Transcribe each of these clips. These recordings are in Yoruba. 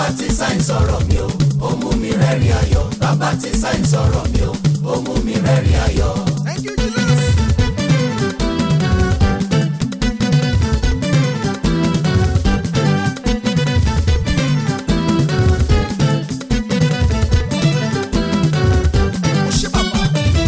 tí sáyìn sọ̀rọ̀ mi o ó mú mi rẹ́rìn ayọ̀ bàbá tí sáyìn sọ̀rọ̀ mi o ó mú mi rẹ́rìn ayọ̀. Thank you, Jesus. Ó ṣe bàbá.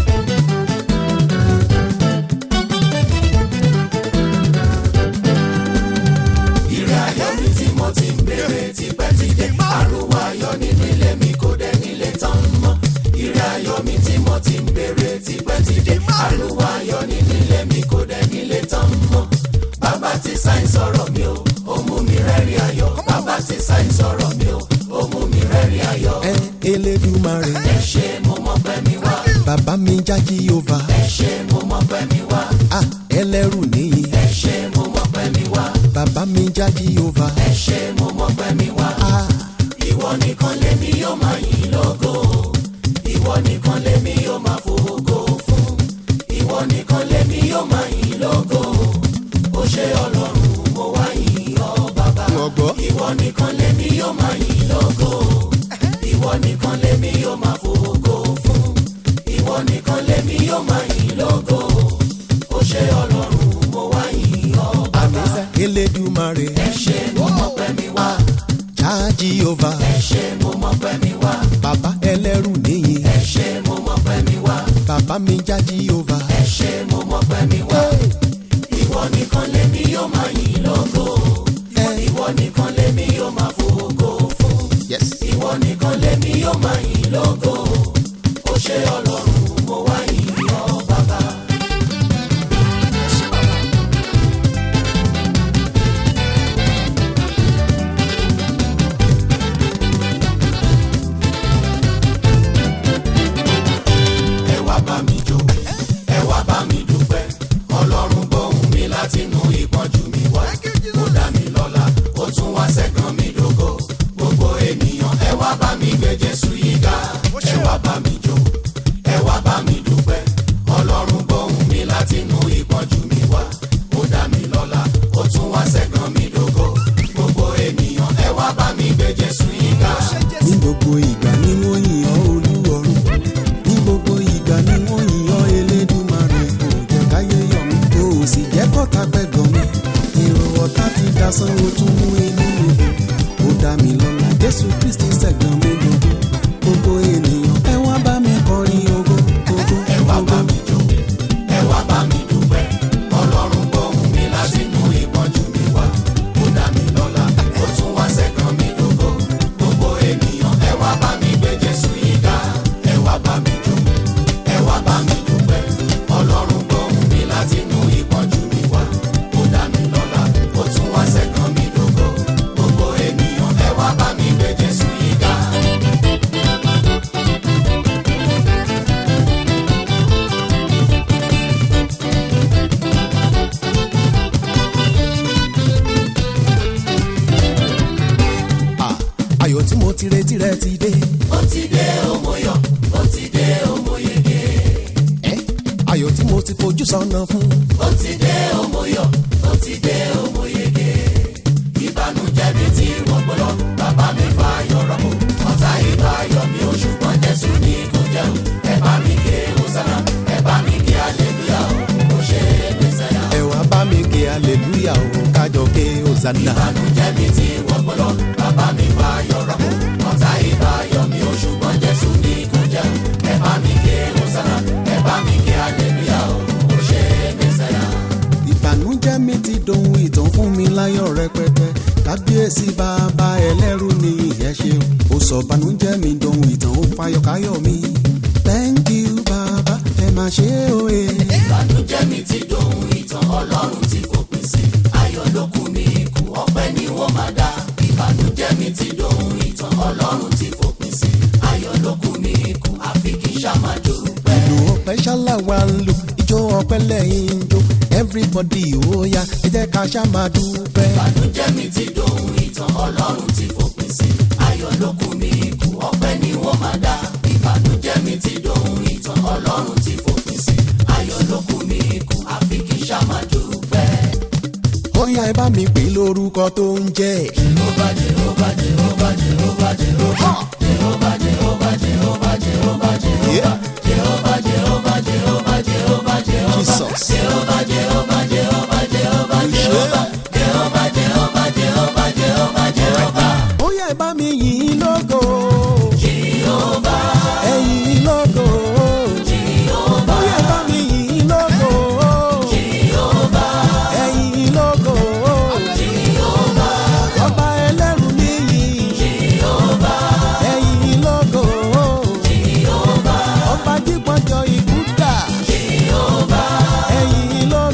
Ire ayọ̀ mi tí mo ti ń béèrè tipẹ́ ti dé. Àrùwá ayọ̀ nínú ilé mi kò dẹ̀ nílé tán mọ́. Ire ayọ̀ mi tí mo ti ń béèrè tipẹ́ ti dé. Àrùwá ayọ̀ nínú ilé mi kò dẹ̀ nílé tán mọ́. Bàbá tí sáyìn sọ̀rọ̀ mi o, ó mú mi rẹ́rìn ayọ̀. Bàbá tí sáyìn sọ̀rọ̀ mi o, ó mú mi rẹ́rìn ayọ̀. ẹ elédùmarè Ẹ ṣé mo mọ̀ pé mi wá. bàbá mi já jíhóvá Ẹ ṣé mo mọ̀ pé mi wá. ah ẹlẹ́rù nìyí Ẹ ṣé mo mọ̀ pé mi wá. bàbá mi já jíhóvá Ẹ ṣé mo mọ̀ pé mi wá. ah Ìwọ nìkan lèmi yóò máa yìn lógo. Ìwọ nìkan lèmi yóò máa fògo fún. Ìwọ nìkan lèmi yóò máa yìn lógo. Ó ṣé Ọlọ́run mo wá yìn ọ́ bàbá. wọ́n gbọ́ Ìwọ nìkan lèmi yóò máa yìn lógo. Ìwọ nìkan lèmi yóò máa fògo fún. Ìwọ nìkan lèmi yóò máa yìn lógo. Ó ṣé Ọlọ́run mo wá yìn ọ́ bàbá. àmísà elédùmarè Ẹ ṣé mo mọ̀ pé mi wá. já jíhóvá Ẹ ṣé mo mọ̀ pé mi wá. bàbá ẹlẹ́rù nìyí Ẹ ṣé mo mọ̀ pé mi wá. bàbá mi já jíhóvá Ẹ ṣé mo mọ̀ pé mi wá. Ìwọ nìkan lèmi yóò máa yìn lógo. Ìwọ nìkan lèmi yóò máa fògo fún. yes Ìwọ nìkan lèmi yóò máa yìn lógo. Ó ṣé Ọlọ́run mo wá yìn ọ́ bàbá. Ẹ wá bá mi jó, ẹ wá bá mi dúpẹ́. Ọlọ́run gbóhùn mi látinú ìpọ́njú mi wá. Ó dá mi lọ́lá, ó tún wá ṣẹ́gun mi dógó. Gbogbo ènìyàn ẹ wá bá mi gbé Jésù yìí ga. Ẹ wá bá mi jó, ẹ wá bá mi dúpẹ́. Ọlọ́run gbóhùn mi látinú ìpọ́njú mi wá. Ó dá mi lọ́lá, ó tún wá ṣẹ́gun mi dógó. Gbogbo ènìyàn ẹ wá bá mi gbé Jésù yìí ga. ní gbogbo ìgbà ni wọ́n yìn ọ́ olúwọ̀run ní gbogbo ìgbà ni wọ́n yìn ọ́ elédùmarè kò jẹ́ káyé yọ̀ mí kò sì jẹ́ kọ́ta pẹ́gàn mi èrò ọ̀tá ti dasán o tún mú inú mi dùn ó dá mi lọ́lá jésù kristi ṣẹ̀gbọ́n mi gbogbo gbogbo ènìyàn ẹ wá bá mi kọrin ogo ogo ẹ wá bá ogo. mi jó ẹ wá bá mi dúpẹ́ ọlọ́run gbóhùn mi láti mú ìpọ́njú mi wá ó dá mi lọ́lá ó tún wá ṣẹ́gun mi dógó gbogbo ènìyàn ẹ wá bá mi gbé jésù yìí ga ẹ wá bá mi jó ẹ wá bá mi dúpẹ́ ọlọ́run gbóhùn mi láti mú ìpọ́njú mi wá ó dá mi lọ́lá ó tún wá ṣẹ́gun mi dógó gbogbo ènìyàn ẹ wá bá mi gbé jésù yìí ga. Ah, ayọ̀ tí mo ti retí rẹ ti dé ó ti dé òmòyọ̀ ó ti dé òmòyege. ẹ́ ayọ̀ tí mo ti fojú sọ́nà fún ó ti dé òmòyọ̀ ó ti dé òmòyege. ìbànújẹ́ mi tí wọ́n gbọ́dọ̀ bàbá mi fa ayọ̀ rọ́pò. ọ̀tá ìbá ayọ̀ mi ò ṣùgbọ́n jésù ní kò jẹun. ẹ bá mi ké hosanna ẹ bá mi ké aleluya o ó ṣe mẹ́sàyà. ẹ wá bá mi ké aleluya o kájọ ké hosanna. ìbànújẹ́ mi tí wọ́n gbọ́dọ̀ bàbá mi fa ayọ̀ rọ́pò. ọ̀tá ìbá ayọ̀ mi ò ṣùgbọ́n jésù ní kò jẹun. ẹ bá mi ké hosanna ẹ bá mi ké aleluya o ó ṣe mẹ́sàyà. ìbànújẹ́ mi ti dohun ìtàn fún mi láyọ̀ rẹpẹtẹ kábíyèsí bàbá ẹlẹ́rù ni ìyẹn ṣe ó sọ ìbànújẹ́ mi dohun ìtàn ó fayọ̀káyọ̀ mi. thank you bàbá ẹ máa ṣe é òye. ìbànújẹ́ mi ti dohun ìtàn ọlọ́run ti fòpin sí ayọ̀ ló kù ní ikú ọpẹ́ ni wọ́n máa dá ìbànújẹ́ mi ti dohun ìtàn ọlọ́run ti fòpin sí ayọ̀ ló kù ní ikú àfi kí sàmájú pẹ́. ìlú ọpẹ́ ṣálá wa ń lò ijó ọpẹ́ lẹ́yìn ń jó everybody ó yá ẹ jẹ́ ká ṣá máa dúpẹ́. ìbànújẹ́ mi ti dohun ìtàn ọlọ́run ti fòpin sí ayọ̀ ló kù ní ikú ọpẹ́ ni wọ́n máa dá ìbànújẹ́ mi ti dohun ìtàn ọlọ́run ti fòpin sí ayọ̀ ló kù ní ikú àfi kí sàmájú pẹ́. ó yá ẹ bá mi pè lórúkọ tó ń jẹ́ Jehovah, Jehovah, Jehovah, Jehovah. Jesus. Ó yá ẹ bá mi yìn ín lógo. Ẹ yìn ín lógo. Ó yá ẹ bá mi yìn ín lógo. Ẹ yìn ín lógo. Ọba ẹlẹ́rù níyì. Ẹ yìn ín lógo. Ọba dípọ̀jọ ìbúdà. Ẹ yìn ín lógo.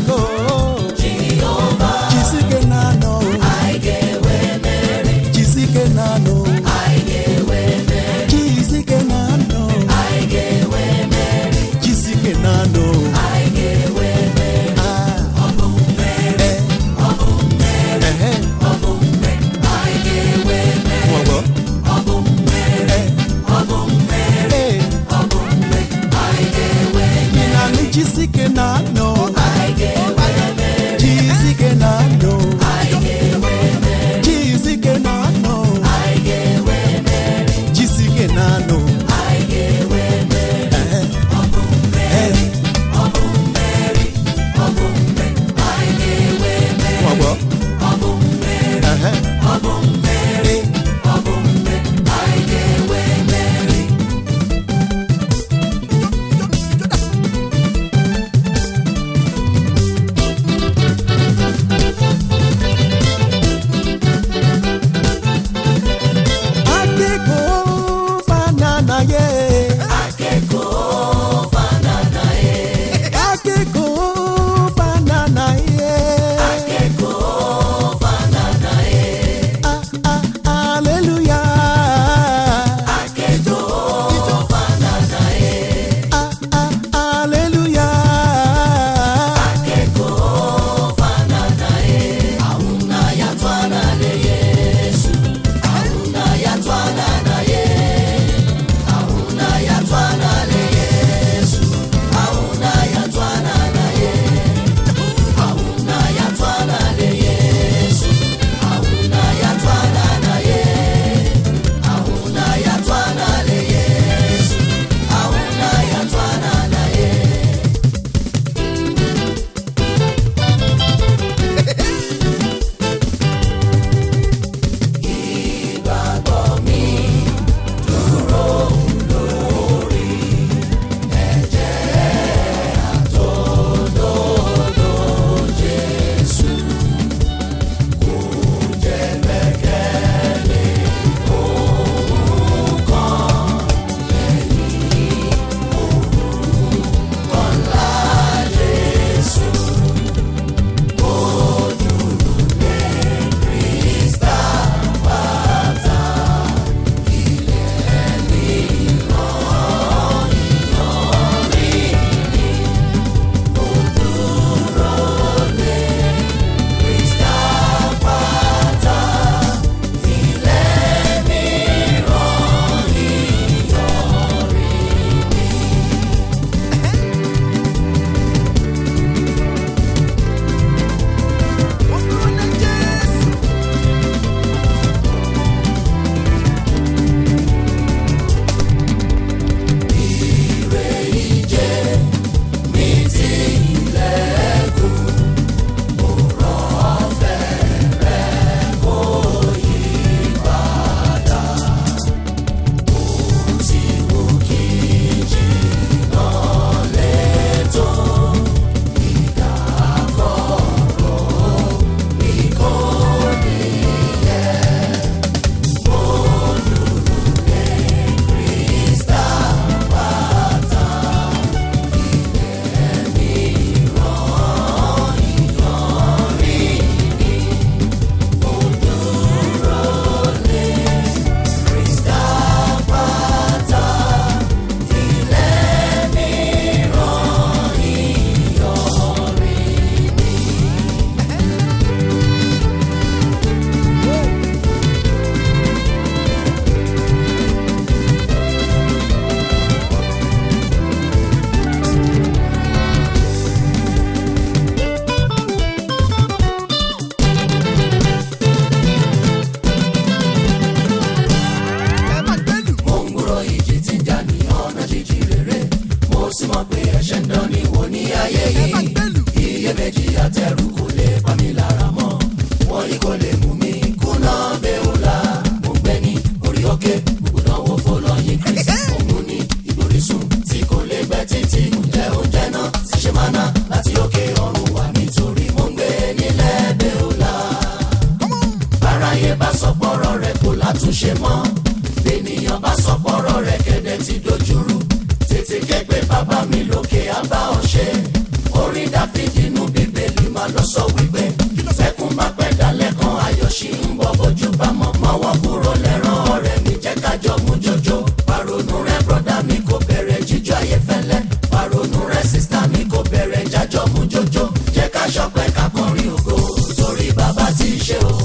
ayé yìí iyèméjì àtẹrù kò lè pa mí lára mọ́ wọ́n ní kò lè mú mi kùnà bẹ́ẹ̀ọ́lá mo gbé ní orí òkè gbogbo náwó fọlọ́yìn kristi òun ní ìgbòrísùn tí kò lè gbẹ títí ǹjẹ́ oúnjẹ náà ti ṣe máa ná láti òkè ọ̀run wá nítorí mo ń gbé nílẹ̀ bẹ́ẹ̀ọ́lá báráyé bá sọ pọ́rọ̀ rẹ̀ kò látúnṣe mọ́ bẹ́ẹ̀nìyàn bá sọ pọ́rọ̀ rẹ̀ kẹ̀dẹ̀ ti dojúrú tètè kẹ́gbẹ́ bàbá mi lókè àbá ọ̀ṣẹ́ orin dáfídì inú bíbélì máa lọ sọ wípé fẹ́kún bá pẹ́ dalẹ̀ kan ayọ̀ ṣì ń bọ̀ bójú bá mọ̀ mọ́wọ́ kúrò lẹ́rán ọ̀rẹ́ mi jẹ́ kájọ mú jọjọ paronú rẹ brọ́dá mi kò bẹ̀rẹ̀ jíjọ ayé fẹ́lẹ́ paronú rẹ sísítà mi kò bẹ̀rẹ̀ jájọ mú jọjọ jẹ́ ká ṣọpẹ́ ká kọrin ògo torí bàbá ti ṣe o.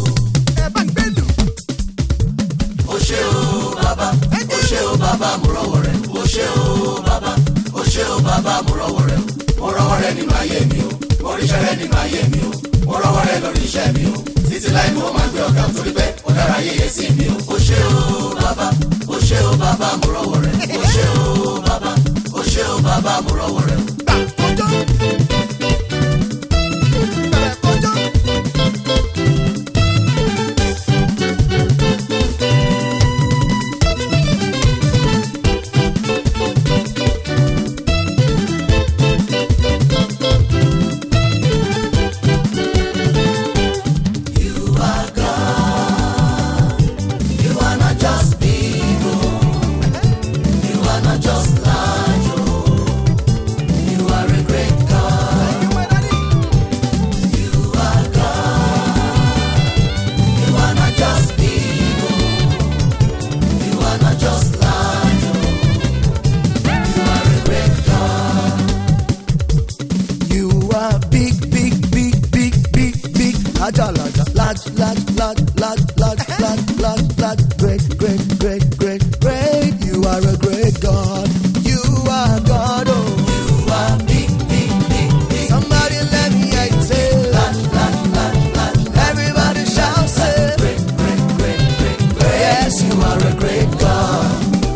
ó ṣe o bàbá ó ṣe o bàbá mo rọwọ́ rẹ̀ ó ṣe o bàbá ó ṣe o bàbá mo rọwọ́ rẹ̀ mo rọwọ́ rẹ̀ nínú ayé mi o mo ríṣẹ́ rẹ̀ nínú ayé mi o mo rọwọ́ rẹ̀ lórí iṣẹ́ mi o títí láì mo máa gbé ọ̀gá torí pé ó dára yéye sí mi o ó ṣe o bàbá ó ṣe o bàbá mo rọwọ́ rẹ̀ ó ṣe o bàbá ó ṣe o bàbá mo rọwọ́ rẹ̀ o. You are God. You are not just big, oh. You are not just large, oh. You are a great God. You are God. You are not just big, oh. You are not just large, oh. You are a great God. You are big, big, big, big, big, big. Larger, larger, large, large, large, large, large, large, large, large. Great, great, great, great, great. You are a great God. You are God. Oh, You are big, big, big, big. somebody let me hear you say. Large, large, large, large, Everybody shout, say. great, great, great, great, great. Yes, you are a great God.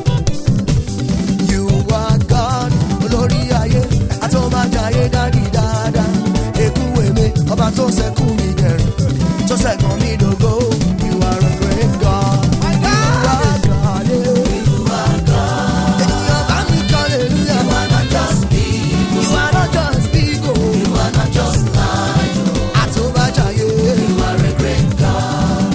You are God. Olórí ayé, àtọ́májayé dádì dáadáa. Èkú èmi, ọba tó sẹ́kù mi dẹ̀rùn, tó sẹ́kàn mi dògo. You are a great God. You are God. yeah. Ènìyàn bá mi kọ́ hallelujah. You are not just big, You are not just big o. you are not just large, oh. Àtọ́májayé. you are a great God.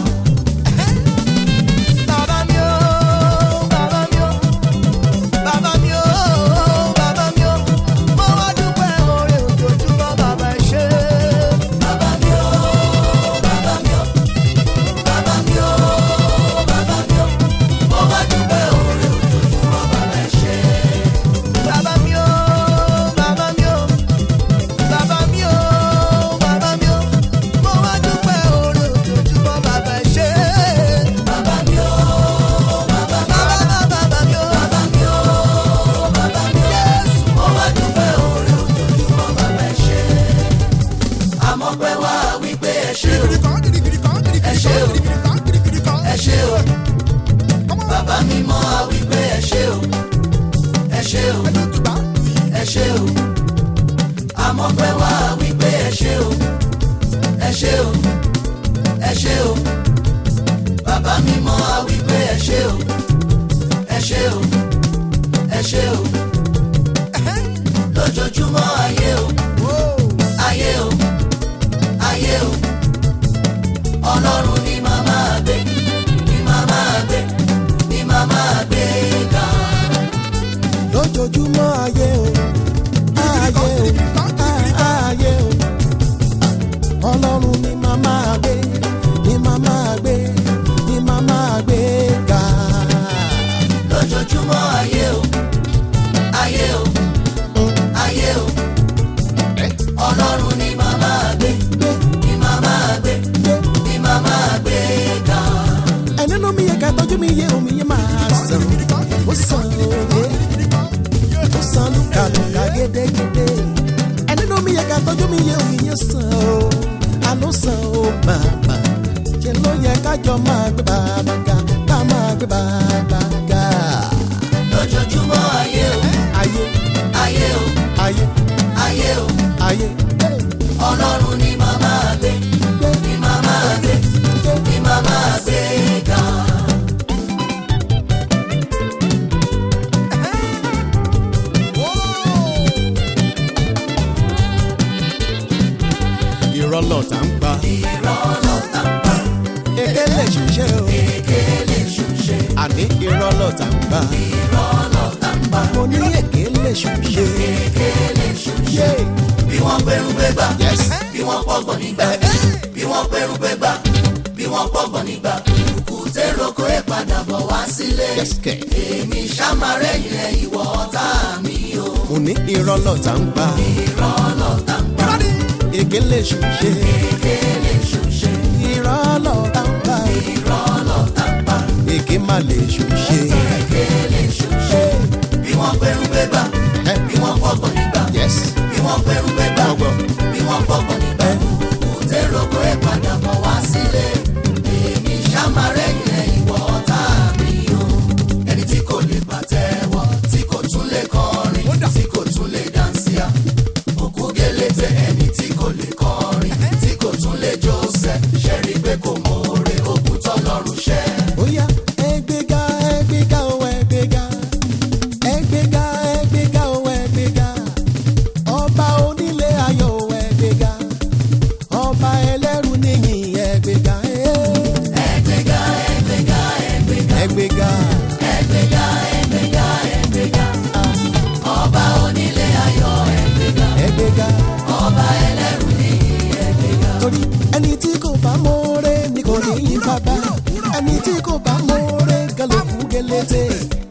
Bàbá mi o, bàbá mi o, bàbá mi o, bàbá mi o, mo wá dúpẹ́ oore ojoojúmọ́ bàbá ẹ ṣé. Bàbá mi o, bàbá mi o, bàbá mi o, bàbá mi o, mo wá dúpẹ́ oore ojoojúmọ́ bàbá ẹ ṣé. Bàbá mi o, bàbá mi o, bàbá mi o, bàbá mi o, mo wá dúpẹ́ oore ojoojúmọ́ bàbá ẹ ṣé. Bàbá mi o, bàbá mi o, Bàbá bàbá mi o, bàbá mi o, bàbá mi o, Jésù. mo wá dúpẹ́ oore ojoojúmọ́ bàbá ẹ ṣé. Àmọ́ pé wá wípé ẹ ṣé o, ẹ ṣé o, ẹ ṣé o. Bàbá mi mọ́ a wípé ẹ ṣé o, ẹ ṣé o, ẹ ṣé o. Àmọ́ pé wá wípé ẹ ṣé o, ẹ ṣé o, ẹ ṣé o. Bàbá mi mọ́ a wípé ẹ ṣé o, ẹ ṣé o, ẹ ṣé o. Lójoojúmọ́ ayé o, ayé o, ayé o. Ọlọ́run ni màmá gbé, ni màmá gbé, ni màmá gbé ga. lójoojúmọ́ ayé o ayé o a- ayé o ọlọ́run ni màá máa gbé ni màá máa gbé ni màá máa gbé ga. lójoojúmọ́ ayé o ayé o ayé o ọlọ́run ni màmá gbé ni màmá gbé ni màmá gbé ga. ẹni nú mi yẹ ká tọ́jú mi yé omi yẹn máa sàn ó sàn òye ó sàn lùkàlùkà gédégédé ẹni nú mi yẹ ká tọ́jú mi yé omi yẹn sàn ó àánú sàn ó bàbà ṣe ló yẹ kájọ máa gbé bàbá ga ká máa gbé bàbá ga. lójoojúmọ́ ayé o ayé ayé o ayé ayé o ọlọ́run ni màmá gbé ni màmá gbé ni màmá gbé ga. irọ́ lọ̀tá ń pa irọ́ lọ̀tá ń pa èké lè ṣùṣe o èké lè ṣùṣe àní irọ́ lọ̀tá ń pa irọ́ lọ̀tá ń pa mo ní èké lè ṣùṣe. èké lè ṣùṣe bí wọ́n gbẹrun gbẹgbà Yes. bí wọ́n pọ̀gbọ̀n nígbà bí wọ́n gbẹrun gbẹgbà bí wọ́n pọ̀gbọ̀n nígbà kùtẹ́ roko ẹ̀ padà bọ̀ wá sílé Yes, kẹ̀. èmi ṣàmárẹ̀yìn ẹ̀ ìwọ ọ̀tá mi o mo ní irọ́ lọ̀tá ń pa irọ́ lọ̀tá ń pa èké lè ṣùṣe. èké lè ṣùṣe irọ́ lọ̀tá ń pa irọ́ lọ̀tá ń pa èké má lè ṣùṣe. èké lè ṣùṣe bí wọ́n gbẹrun gbẹgbà Ẹ. bí wọ́n pọ̀gbọ̀n nígbà yes bí wọ́n gbẹrun gbẹgbà mo gbọ́. bí wọ́n pọ̀gbọ̀n nígbà kùtẹ́ roko ẹ̀ padà bọ̀ wá sílé èmi ṣàmárẹ̀yìn ẹ̀ ìwọ ọ̀tá mi o ẹni tí kò lè pàtẹ́wọ́ tí kò tún lè kọrin tí kò tún lè dáńsíá òkú gẹlẹtẹ ẹni tí kò lè kọrin tí kò tún lè jósẹ ṣẹrí pé kò mọ̀ọ́rẹ́ òkú tọ́lọ́run ṣẹ́. Oya ẹgbẹ́ga ẹgbẹ́ga o ẹgbẹ́ga ẹgbẹ́ga ẹgbẹ́ga o ẹgbẹ́ga ọba onílé ayọ̀ o ẹgbẹ́ga ọba ẹlẹ́rù níyìn ẹgbẹ́ga ẹgbẹ́ga ẹgbẹ́ga ẹgbẹ́ga ẹgbẹ́ga ẹgbẹ́ga ẹgbẹ́ga ẹgbẹ́ga ọba onílé ayọ̀ ẹgbẹ́ga ẹgbẹ́ga ọba ẹlẹ́rù ní ẹgbẹ́ga. torí ẹni tí kò bá mọ̀ọ́rẹ́ ni kò ní yín bàbá ẹni tí kò bá mọ̀ọ́rẹ́ gẹlẹ́kú gẹlẹ́tẹ̀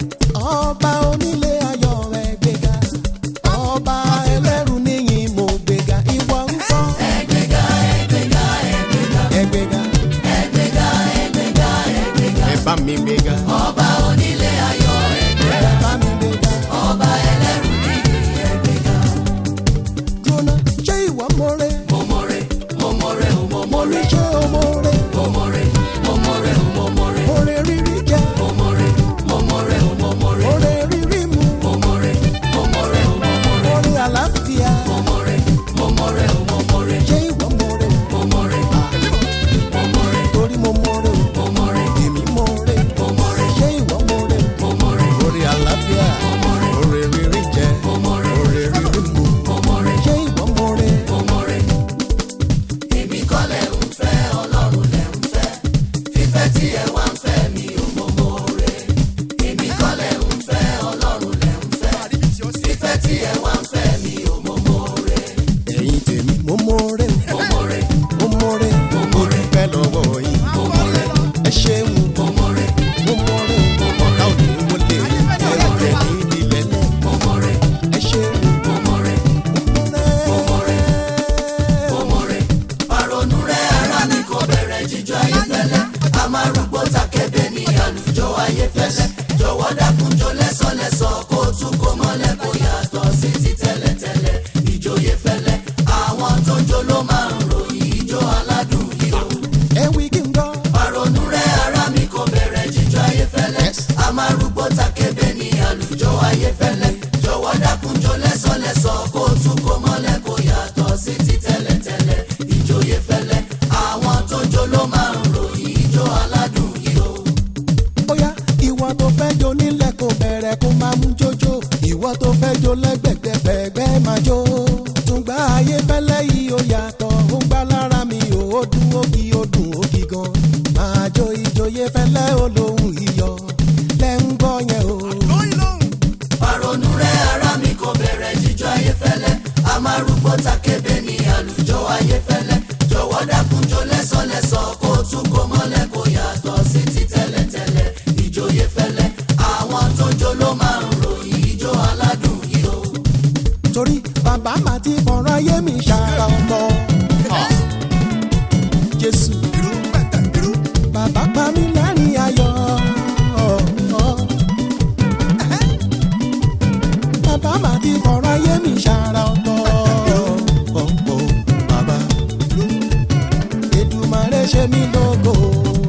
ọba onílé ayọ̀ ẹgbẹ́ga ọba ẹlẹ́rù níyìn mo gbéga ìwọ ń kọ́ ẹgbẹ́ga ẹgbẹ́ga ẹgbẹ́ga ẹgbẹ́ga ẹgbẹ́ga ẹgbẹ́ga ẹgbẹ́ga ẹ bá mi gbéga ọba onílé ayọ̀ ẹgbẹ́ga ẹ bá mi gbéga ọba ẹlẹ́rù ní ẹgbẹ́ga. jóná ṣé ìwọ mọ̀ọ́rẹ́ mo mọ̀rẹ́ mo mọ̀rẹ́ o mo mo ní mọ̀rẹ́ ṣé o mọ̀ọ́rẹ́ mo mọ̀rẹ́ mo mọ̀rẹ́ o mo mọ̀rẹ́ ọ̀rẹ́ rírí jẹ́ mo mọ̀rẹ́ mo mọ̀rẹ́ o mo mọ̀rẹ́ ọ̀rẹ́ rírí mu mo mọ̀rẹ́ mo mọ̀rẹ́ o mo mọ̀rẹ́ ọ̀rẹ́ àlàáfíà mo mọ̀rẹ́ mo mọ̀rẹ́ o mo mọ̀rẹ́ ṣé ìwọ mọ̀ọ́rẹ́ mo mọ̀rẹ́ mo mọ̀rẹ́ torí mo mọ̀ọ́rẹ́ mo mọ̀rẹ́ èmi mọ̀ọ́rẹ́ mo mọ̀rẹ́ ṣé ìwọ mọ̀ọ́rẹ́ mo mọ̀rẹ́ ọ̀rẹ́ àlàáfíà mo mọ̀rẹ́ ọ̀rẹ́ rírí jẹ́ mo mọ̀rẹ́ ọ̀rẹ́ rírí mu mo mọ̀rẹ́ ṣé ìwọ mọ̀ọ́rẹ́ mo mọ̀rẹ́ èmi kọ́ lẹ̀ ń fẹ́ ọlọ́run lẹ̀ ń fẹ́ fífẹ́ tí ẹ wá ń fẹ́ mi ò mọ mọ̀ọ́rẹ́ èmi kọ́ lẹ̀ ń fẹ́ ọlọ́run lẹ̀ ń fẹ́ fífẹ́ tí ẹ wá ń fẹ́ mi ò mọ mọ̀ọ́rẹ́ ẹ̀yin tèmi mo mọ̀ọ́rẹ́ mo mọ̀rẹ́ mo mọ̀ọ́rẹ́ mo dúpẹ́ lọ́wọ́ yín mo mọ̀rẹ́ ẹ ṣeun mo mọ̀rẹ́ mo mọ̀ọ́rẹ́ ọ̀tá ò ní wọlé ẹ̀rọ rẹ̀ ní ìdílé náà mo mọ̀rẹ́ ẹ ṣeun mo mọ̀rẹ́ mo mọ̀ọ́rẹ́. mo mọ̀rẹ́ paronú rẹ̀ ara mi kò bẹ̀rẹ̀ jíjọ ayéfẹ́lẹ́ a máa rúgbó takẹ́bẹ̀ ní àlùjọ ayéfẹ́lẹ́ jọ̀wọ́ dákunjọ lẹ́sọ̀lẹ́sọ̀ kó tún kó mọ́lẹ̀ kó yàtọ̀ sí ti tẹ́lẹ̀tẹ́lẹ̀ ìjòyè fẹ́lẹ́ àwọn tó ń jó ló máa ń ròyìn ijó aládùn yìí o ẹ wí kí n gbọ́. paronú rẹ̀ ara mi kò bẹ̀rẹ̀ jíjọ ayéfẹ́lẹ́ Yes. a máa rúgbó takẹ́bẹ̀ ní àlùjọ ayéfẹ́lẹ́ jọ̀wọ́ dákunjọ lẹ́sọ̀lẹ́sọ̀ kó tún kó mọ́lẹ̀ kó yàtọ̀ sí ti tẹ́lẹ̀tẹ́lẹ̀ ìjòyè fẹ́lẹ́ àwọn tó jó ló máa ń ròyìn ijó aládùn yìí o. bóyá ìwọ tó fẹ́ jó nílẹ̀ kó bẹ̀rẹ̀ kó máa mú jójó ìwọ tó fẹ́ jó lẹ́gbẹ̀gbẹ̀ fẹ̀gbẹ́ máa jó. tùǹgbà ayé fẹ́lẹ́ yìí ó yàtọ̀ ó gbá lára mi ò ó dún ó kí ó dùn ó kí gan. máa jó ìjòyè fẹ́lẹ́ olóhùn iyọ̀ lẹ́ ń gbọ́ yẹn o. paronú rẹ̀ ara mi kò bẹ̀rẹ̀ jíjọ ayéfẹ́lẹ́ a máa rúgbó takébé ní àlùjọ ayéfẹ́lẹ́ jọ̀wọ́ dákunjọ lẹ́sọ̀lẹ́sọ̀ kó tún kó mọ́lẹ̀ kó yàtọ̀ sí ti tẹ́lẹ̀tẹ́lẹ̀ ìjòyè fẹ́lẹ́ àwọn tó jó ló máa ń ròyìn ijó aládùn yìí o. torí bàbá màá ti fọ̀rọ̀ ayé mi ṣàrà ọ̀tọ̀. jésù bàbá pa mí lẹ́rìn ayọ̀. bàbá màá ti fọ̀rọ̀ ayé mi ṣàrà ọ̀tọ̀. bàbá Èdùmàrè ṣe mí lógo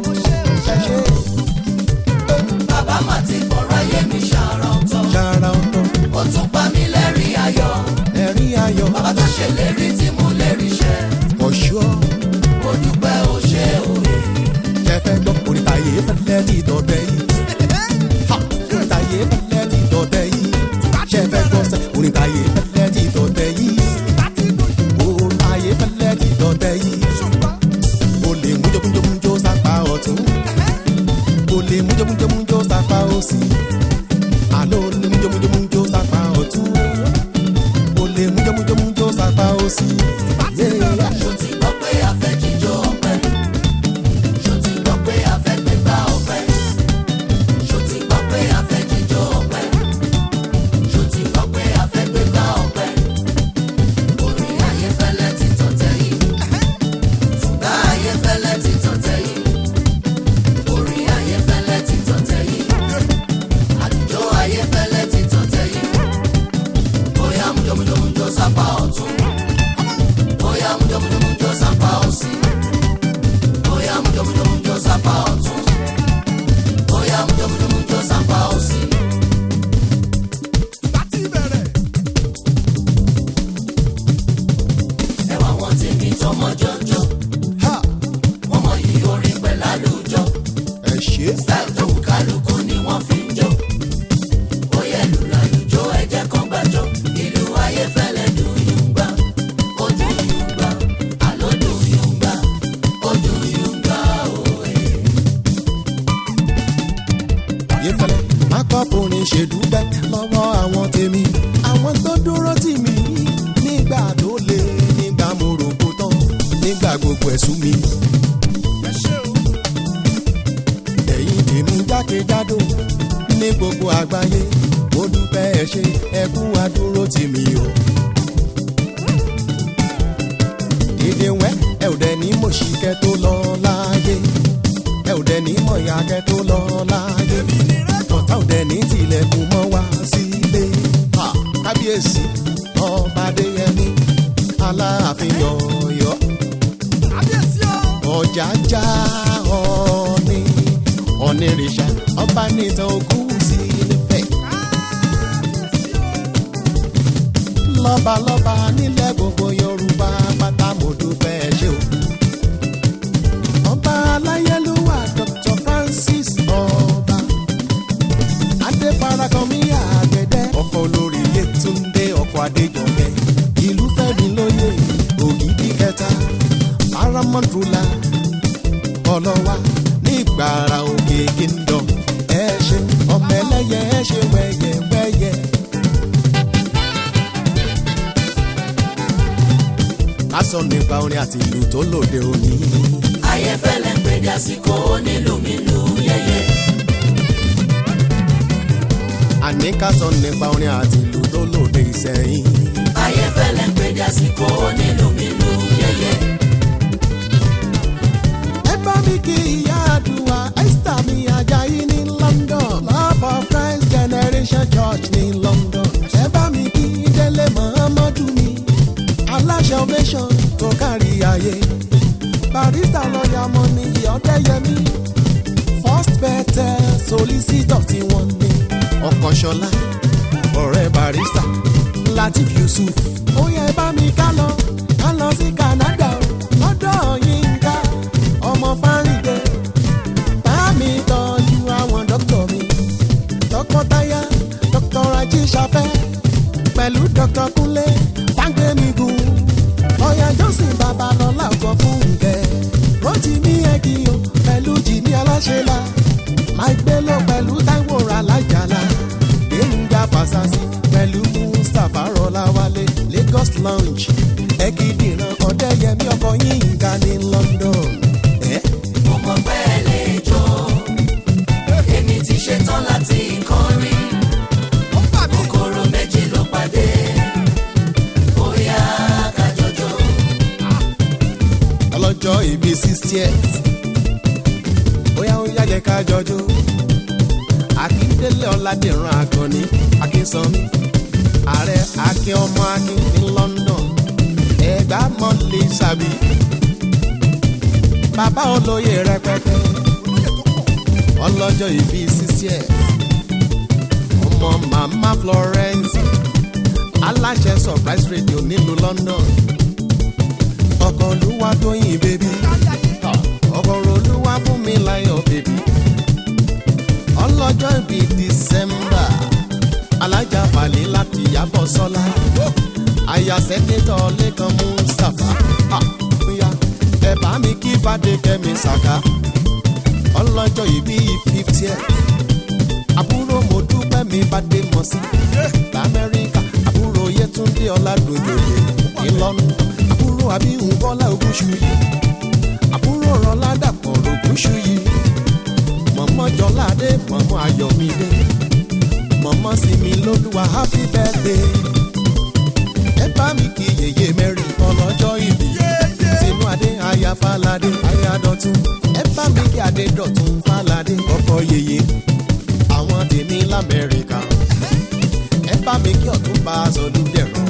fẹ́lẹ́ ti tọ̀tẹ̀ yìí. Ha! orin táyé fẹ́lẹ́ ti tọ̀tẹ̀ yìí. ṣe fẹ́ gbọ́ sẹ́ orin táyé fẹ́lẹ́ ti tọ̀tẹ̀ yìí. orin táyé fẹ́lẹ́ ti tọ̀tẹ̀ yìí. o lè mújó mújó mújó sápá ọ̀tún. o lè mújó mújó mújó sápá òsì. àlọ́ o lè mújó mújó mújó sápá ọ̀tún. o lè mújó mújó mújó sápá òsì. Yeah. Ṣó ti gbọ́ pé a fẹ́ jíjó ọpẹ́? Ṣó ti gbọ́ pé a fẹ́ gbégbá ọpẹ́? Ṣó ti gbọ́ pé a fẹ́ jíjó ọpẹ́? Ṣó ti gbọ́ pé a fẹ́ gbégbá ọpẹ́? Orin Ayéfẹ́lẹ́ ti tọ̀tẹ̀ yìí. Tùgbà Ayéfẹ́lẹ́ ti tọ̀tẹ̀ yìí. Orin Ayéfẹ́lẹ́ ti tọ̀tẹ̀ yìí. Àlùjọ Ayéfẹ́lẹ́ ti tọ̀tẹ̀ yìí. Bóyá mújọ́mújọ́mújọ́ sápá ọ̀tún. Bóyá mújọ́mújọ́mújọ́ sápá òsì. Bóyá mújọ́mújọ́mújọ́ sápá ọ̀tún. Bóyá mújọ́mújọ́mújọ́ sápá òsì. Ẹ̀wà wọn ti ní tọmọ jọjọ. Ha! Wọ́n mọ yìí orin pẹ̀lú àlùjọ. ẹ ṣe é. Style tó wù kálukú ni wọ́n fi ń jó. Bóyá ìlú làlùjọ ẹ̀jẹ̀ kan gbàjọ. Ìlú Ayéfẹ́lẹ́ dùn yún gbà. Ó dùn yún gbà. Àló dùn yún gbà. Ó dùn yún gbà òye. Ayéfẹ́lẹ́ má kọ́ forin ṣèdúpẹ́ lọ́wọ́ àwọn tèmi àwọn tó dúró tì mí nígbà tó le nígbà mo rògbò tán nígbà gbogbo ẹ̀sùn mi. ẹ̀yin tèmi jákèjádò ní gbogbo àgbáyé mo dúpẹ́ ẹ ṣé ẹ kú àdúró tì mí o. dédé wẹ́ ẹ ò dẹ̀ ní mọ̀ṣíkẹ́ tó lọ láàyè ẹ ò dẹ̀ ní mọ̀yàkẹ́ tó lọ láàyè ọ̀tá ò dẹ̀ ní tilẹ̀kùn mọ́ wá sílé. Ha! kábíyèsí ọba adéyẹmí aláàfin ọ̀yọ́ ọ̀jájá ọ̀ọ́ni ọ̀nìrìṣà ọba nìtàn òkú sí nífẹ̀ẹ́. lọ́balọ́ba nílẹ̀ gbogbo yorùbá pátá mo dúpẹ́ ẹ ṣé o. ọba aláyélúwà dr francis ọba adéfarakànmí àgbẹ̀dẹ ọkọ̀ olórí yétúndé ọkọ̀ adéjọkẹ́ ìlú fẹ́mi lóye ògidì kẹta paramount ruler ọlọ́wà nígbàrà òkè kingdom ẹ ṣe ọmọ ẹlẹ́yẹ ẹ ṣe wẹ́yẹwẹ́yẹ. ká sọ nípa orin àti ìlú tó lòde òní. Ayéfẹ́lẹ́ ń pèdé àsìkò onílùmílù yẹyẹ. àní ká sọ nípa orin àti ìlú tó lòde ìsẹ̀yìn. Ayéfẹ́lẹ́ ń pèdé àsìkò onílùmílù yẹyẹ. ẹ bá mi kí ìyá àdúrà esther mi ajayi ní london love of christ generation church ní london ẹ bá mi kí délé muhammadu mi aláṣẹ ovation tó kárí ayé barista lọ́ọ̀yà mọ́ ní ọ̀dẹ́yẹmí first better solicitor tí wọ́n ní ọkọ̀ṣọlá ọ̀rẹ́ barista latif yusuf ó yẹ bá mi ká lọ ká lọ sí canada lọ́dọ̀ yínká ọmọ fárídé bá mi tọ́jú àwọn dókítà mi tọkọtaya dr ajíṣafẹ́ pẹ̀lú dr kúnlé fágbémigun ọ̀yà jọ́sìn babalọ́lá ọkọ̀ fúnkẹ́ rotimi ẹ̀kìyàn pẹ̀lú jìmí aláṣẹ́lá mike bello pẹ̀lú taiwo alájàlá gbẹ̀ngà fàṣàṣì pẹ̀lú mustapha rọláwálé lagos lounge ẹ̀kídìran ọ̀dẹ́yẹmí ọkọ̀ yínká ní london. Eh? Mo mọ̀ pé ẹ lè jó. Èmi ti ṣetán láti kọrin. Kòkòrò méjì ló pàdé. Bóyá ká jọjọ. ọlọ́jọ́ ìbí sixtieth bóyá ó yá jẹ́ ká jọjú akíndélé ọ̀làdìran àgọ́ni akínsanmi ààrẹ akin ọmọ akin ní london ẹ̀gbá mọ́lẹ̀ sàbí bàbá olóyè rẹpẹtẹ ọlọ́jọ́ ìbí sixtieth ọmọ màmá florence aláṣẹ surprise radio nílùú london ọkọ̀ olúwa tóyìn bébí ọkọ̀ olúwa fún mi láyọ̀ bébí ọlọ́jọ́ ìbí december alájà falẹ̀ láti yàbọ̀ sọ́lá àyà sẹ́kítọ̀ lẹ́kan mustapha Ah, bóyá ẹ bá mi kí fàdékẹ́mi sàká ọlọ́jọ́ ìbí fiftieth àbúrò mo dúpẹ́ mi bá dé mọ̀ sí lamẹ́ríkà àbúrò yẹtúndé ọ̀làdòjòyè ìlọ́nu àbúrò àbíhùn bọ́lá ògúnṣùyí àbúrò rọládàpọ̀ ògúnṣùyí mọ̀mọ́ jọládé mọ̀mọ́ ayọ̀mídé mọ̀mọ́ sinmi lólúwa happy birthday ẹ bá mi kí yèyé mẹ́rin ọlọ́jọ́ ìbí tinú adé aya falade aya dọ̀tun ẹ bá mi kí adé dọ̀tun falade ọkọ yèyé àwọn tèmi lamẹ́ríkà ẹ bá mi kí ọ̀tún bá sọdún dẹ̀rọ̀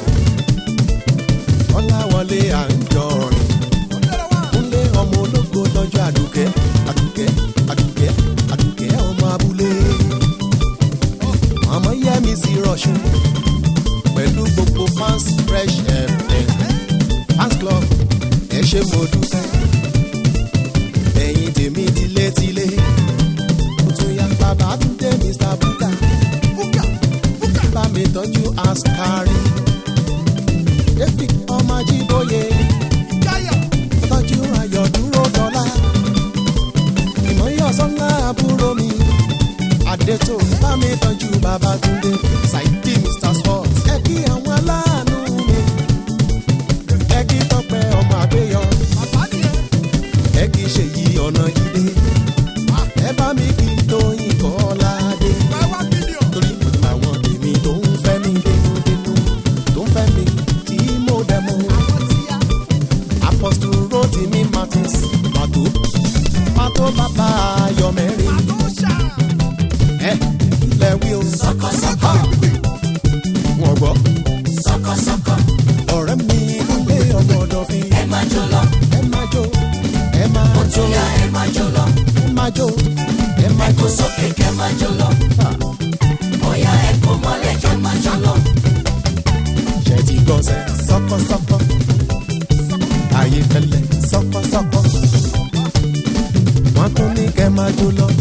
ọláwọlé à ń jọrin kúnlé ọmọ ológo tọ́jú àdùkẹ́ àdùkẹ́ àdùkẹ́ àdùkẹ́ ọmọ abúlé ọmọ yẹmi sí rọṣùn pẹ̀lú gbogbo fans fresh fm fans club ẹ ṣe mo dúpẹ́ ẹ̀yin tèmi tilétilé mo tún yá bàbá tún dé mr buka bá mi tọ́jú askari david ọmọ ajíbóyè tọ́jú ayọ̀ dúró dọ́là ìmọ̀yọ́ sọ́lá àbúrò mi àdètò bá mi tọ́jú bàbá túndé ṣáìdì mr sport ẹ kí àwọn aláàánú mi ẹ kí tọpẹ ọmọ àgbéyọ ẹ kí ṣèyí ọ̀nà jíde ẹ bá mi kí tóyìn kọ́ládé torí àwọn tèmi tó ń fẹ́ mi dénúdénú tó ń fẹ́ mi tí mo dẹ̀ mọ́ apostle rotimi martins pàtó pàtó bàbá ayọ̀mẹ́rin ẹ ilẹ̀ wí o sọkọsọkọ wọn gbọ́ sọkọsọkọ ọ̀rẹ́ mi kúnlé ọmọ ọ̀dọ̀ fi ẹ máa jó lọ ẹ máa jó ẹ máa ó jó tún yá ẹ máa jó lọ ẹ máa jó ẹ máa kó jó sókè kẹ máa jó lọ bóyá ẹ kó mọ́lẹ̀ kẹ máa jó lọ ṣe ti gbọ́ sẹ́ sọ́kọ́sọ́kọ́ ayé fẹ́lẹ́ sọ́kọ́sọ́kọ́ wọ́n tún ní kẹ́ máa jó lọ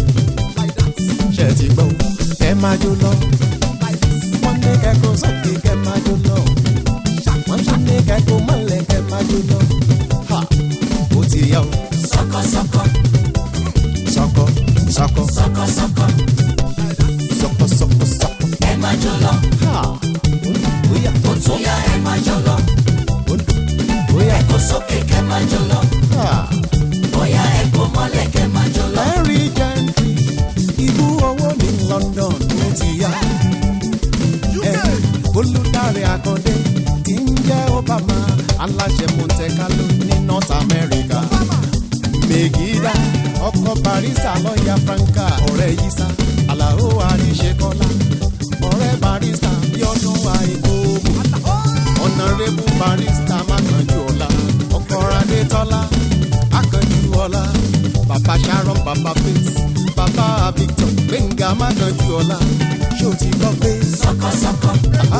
ṣe ti gbọ́ kẹ́ máa jó lọ wọ́n ní kẹ́ kó sókè kẹ́ máa jó lọ wọ́n tún ní kẹ́ kó mọ́lẹ̀ kẹ́ máa jó lọ ha ó ti yá o sọkọsọkọ sọ́kọ́ sọ́kọ́ sọkọsọkọ sọ́kọ́ sọ́kọ́ sọ́kọ́ ẹ máa jó lọ ha ó yá ó tún yá ẹ máa jó lọ ó yá kó sókè kẹ máa jó lọ ha. bóyá ẹ kó mọ́lẹ̀ kẹ máa jó lọ Larry Gentry, ibú owó ní London ló ti yá. Ẹ, Olùdarí Akande tí ń jẹ́ Obama, aláṣẹ Monte Carlo ní North America. Megida, ọkọ̀ Barista lọ́ọ̀yà Franca, ọ̀rẹ́ Yisa, Àlàó Àríṣekọ́lá, ọ̀rẹ́ Barista bí ọdún àìkóòmù. Ọ̀nàrẹ́bù Barista Mákanjú ọ̀la, ọkọ̀ Adétọ́lá, Akànjú ọ̀la, bàbá Sharon, bàbá Faith, bàbá Victor, Gbẹ̀ngà Mákanjú ọ̀la, ṣé o ti gbọ́ pé sọkọsọkọ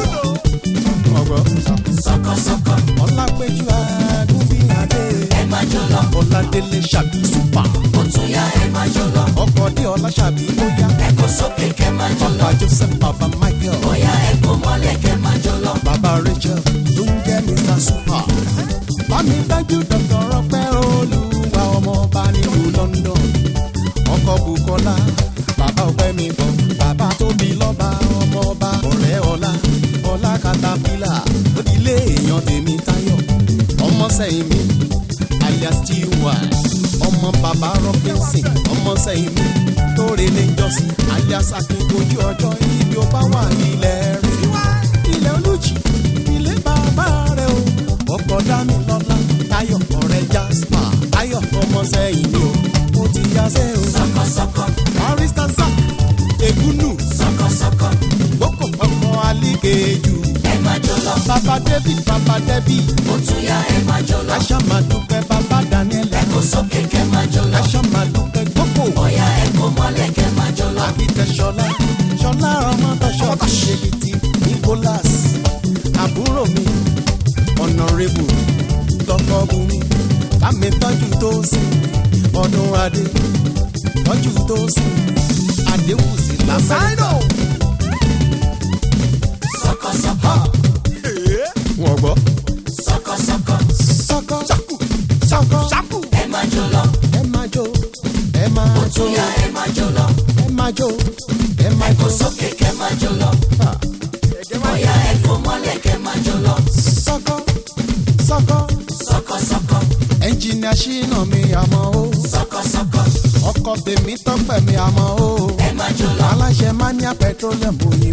ọ̀gbọ́n sọkọsọkọ Ọlápẹ̀jú Agúnbíadé, ẹ máa jó lọ Ọládélé Ṣàbí Súpà, ó tún yá ẹ máa jó lọ ọkọ̀ dé Ọlá Ṣàbí Bóyá, ẹ kó sókè kẹ máa jó lọ bàbá Joseph, bàbá Michael. bóyá ẹ kó mọ́lẹ̀ kẹ máa jó lọ bàbá rachel tó ń jẹ́ mr super. bámi dájú dr ọpẹ́ olúwa ọmọọba nílùú london. ọkọ̀ bukola bàbá ọpẹ́ mi bọ̀ bàbá tóbi lọ́ba ọmọọba ọ̀rẹ́ ọlá ọlá katapila onílé èèyàn tèmi táyọ̀ ọmọ sẹ́yìn mi alias tiwa ọmọ bàbá robinson ọmọ sẹ́yìn mi tóore lè jọ́sìn alias akínkojú ọjọ́ ibi ó bá wà ilẹ̀ rẹ̀ ilẹ̀ olùjì ilé bàbá rẹ̀ o ọkọ̀ dání lọ́la táyọ̀ ọ̀rẹ́ jasper táyọ̀ ọmọ sẹ́yìn mi o ó ti yá sẹ́ o sọkọsọkọ barista zak egunu sọkọsọkọ gboko ọkọ̀ alíkejù ẹ máa jó lọ bàbá david bàbá debbie ó tún yá ẹ máa jó lọ aṣá máa dúpẹ́ bàbá daniel ẹ kó sókè kẹ máa jó lọ aṣá máa dúpẹ́ gboko bóyá ẹ kó mọ́lẹ̀ kẹ máa jó lọ àbítẹ ṣọlá ṣọlá ọmọ tọṣọ ṣèkìtì nicholas àbúrò mi ọ̀nàrẹ́bù tọkọ bùnmi bámi tọ́jú tó sìn ọdún adé tọ́jú tó sìn adéwùsì là Masaido. wọ́n gbọ́. sọkọsọkọ sọkọ sọkọ Ṣákù. ẹ máa jó lọ ẹ máa jó ẹ máa jó bóyá ẹ máa jó lọ ẹ máa jó ẹ máa kó jó. sókè kẹ máa jó lọ bóyá ẹ kó mọ́lẹ̀ kẹ máa jó lọ sọkọ sọkọ sọkọsọkọ ẹnjìnìà ṣínà mi àmọ́ ó sọkọsọkọ ọkọ tèmi tọpẹ mi àmọ́ ó ẹ máa jó lọ aláṣẹ mania petroleum òyìn